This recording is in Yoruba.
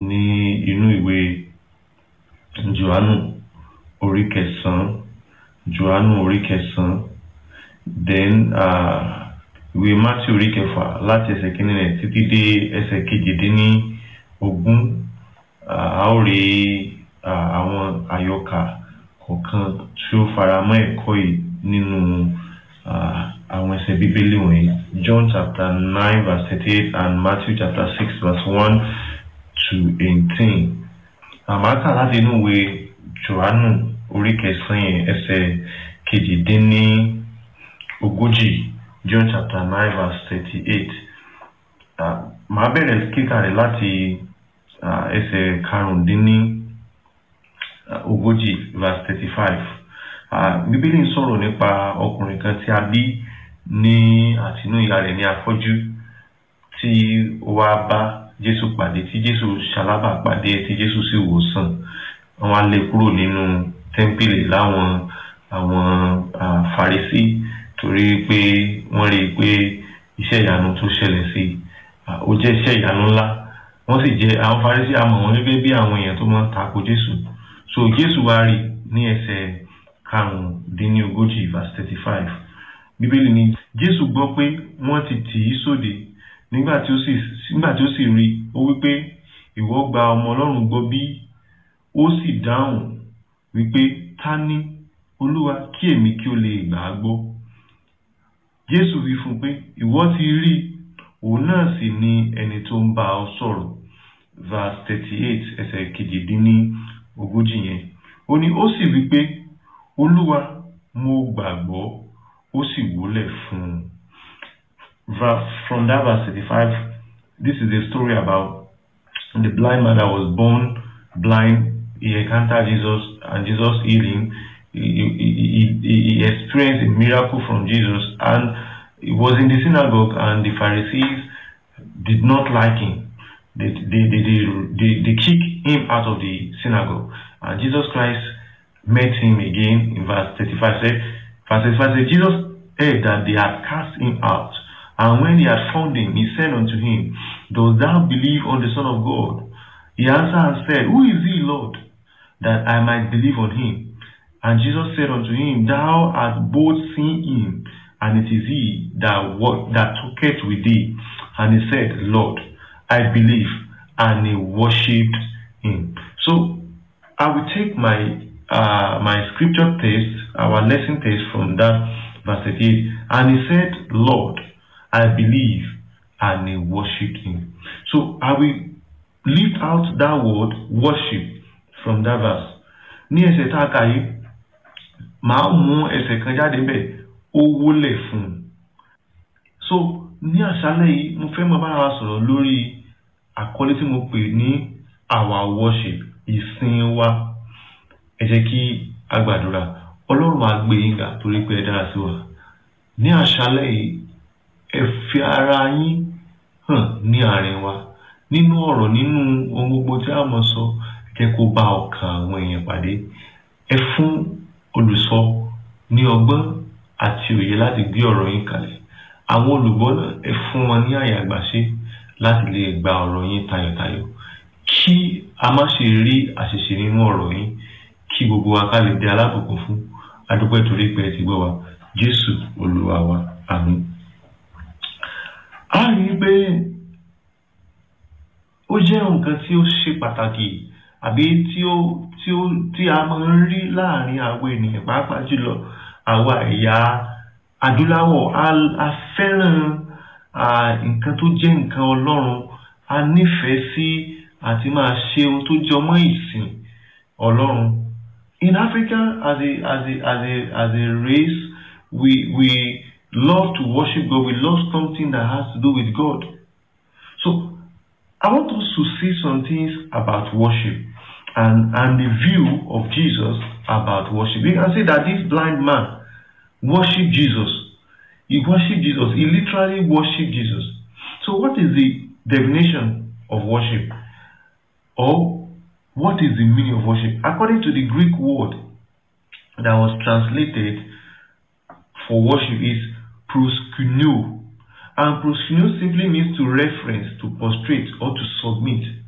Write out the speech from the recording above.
ní inú ìwé johannu orí kẹsàn-án johannu orí kẹsàn-án then uh, ìwé matthew orí kẹfà láti ẹsẹ̀ kínní rẹ̀ títí dé ẹsẹ̀ kejìdínní ogún a ó rí àwọn àyọkà kọ̀ọ̀kan tí ó fara mọ́ ẹ̀kọ́ yìí nínú àwọn ẹsẹ̀ bíbélì wọ̀nyí john chapter nine verse thirty-eight and matthew chapter six verse one to eighteen àmàkà láti inú ìwé johannu orí kẹsàn-án yẹn ẹsẹ̀ kejìdínní ogójì john chapter nine verse thirty-eight màá bẹ̀rẹ̀ kíkà rẹ̀ láti ẹsẹ̀ karùndínní ogójì verse thirty-five bíbélì ń sọ̀rọ̀ nípa ọkùnrin kan tí a bí ní àtinú ìyá rẹ̀ ní afọ́jú tí ó wá bá jésù pàdé tí jésù ṣalábà pàdé tí jésù sì wò sàn wọ́n á lé kúrò nínú tẹ́ḿpìlì láwọn àwọn farisí torí pé wọ́n rí i pé iṣẹ́ ìyanu tó ṣẹlẹ̀ sí i ó jẹ́ iṣẹ́ ìyanu ńlá wọ́n sì jẹ́ àwọn farisí àmọ̀ wọn gẹ́gẹ́ bí àwọn èèyàn tó máa ń tako jésù so jésù wá rí ní ẹsẹ̀ karùndínlógójì verse thirty five bíbélì ni jésù gbọ́ pé wọ́n ti tì í sóde nígbà tí ó sì nígbà tí ó sì rí ó wípé ìwọ gba ọmọ ọlọ́run gbọ́ bí ó sì dáhùn wípé ta ni olúwa kí èmi kí ó lè gbà á gbọ́ jésù wí fún un pé ìwọ ti rí òun náà sì ni ẹni tó ń bá ọ sọ̀rọ̀ verse thirty eight ẹsẹ̀ kejìdínní ogójì yẹn ó ní ó sì wí pé olúwa mo gbàgbọ́ ó sì wólẹ̀ fún un from that verse thirty-five this is a story about the blind man that was born blind he encountered Jesus and Jesus healed him he, he, he, he experienced a miracle from Jesus and he was in the synagogue and the Pharisees did not like him they, they, they, they, they, they kicked him out of the synagogue and Jesus Christ met him again in verse 35 said verse 35 said Jesus heard that they had cast him out and when he had found him he said unto him dost thou believe on the son of God he answered and said who is he lord that I might believe on him and Jesus said unto him thou hast both seen him and it is he that what that talketh with thee and he said lord I believe and he worshipped him so I will take my uh, my scripture text, our lesson text from that verse 38, and he said, Lord, I believe, and he worshipped him. So I will lift out that word worship from that verse. Ní ẹsẹ̀ tá a kà yìí, màá mú ẹsẹ̀ kan jáde bẹ́ẹ̀, ó wólẹ̀ fún un. So ní àṣálẹ̀ yìí, mo fẹ́ máa bára wa sọ̀rọ̀ lórí àkọlé tí mo pè ní our worship, ìsìn wa ẹ jẹ́ kí a gbàdúrà ọlọ́run á gbé yín ga torí pé ẹ dára sí wa ní àṣálẹ́ yìí ẹ fi ara yín hàn ní àárín wa nínú ọ̀rọ̀ nínú ohun gbogbo tí a mọ̀ sọ ẹ jẹ́ kó bá ọkàn àwọn èèyàn pàdé ẹ fún olùsọ ní ọgbọ́n àti òye láti gbé ọ̀rọ̀ yín kalẹ̀ àwọn olùgbọ́ náà ẹ fún wọn ní àyè àgbàṣe láti lè gba ọ̀rọ̀ yín tayọ̀tayọ̀ kí a má ṣe rí àṣìṣe nínú ọ̀rọ̀ yín kí gbogbo wa ká lè di alábùkún fún adúpẹ́ torí pé ẹ ti gbọ́ wa jésù olúwa wa àmín. a rí i pé ó jẹ́ nǹkan tí ó ṣe pàtàkì àbí tí ó tí ó tí a máa ń rí láàrin àwọn ènìyàn pàápàá jùlọ àwa ẹ̀yà adúláwọ̀ a fẹ́ràn nǹkan tó jẹ́ nǹkan ọlọ́run a nífẹ̀ẹ́ sí àti máa ṣe ohun tó jọmọ́ ìsìn ọlọ́run in Africa as a as a as a as a race we we love to worship God we love something that has to do with God so I want us to see some things about worship and and the view of Jesus about worship you can see that this blind man worshiped Jesus he worshiped Jesus he literally worshiped Jesus so what is the definition of worship or what is the meaning of worship? According to the Greek word that was translated for worship is proskuneo. And proskuneo simply means to reference, to prostrate, or to submit.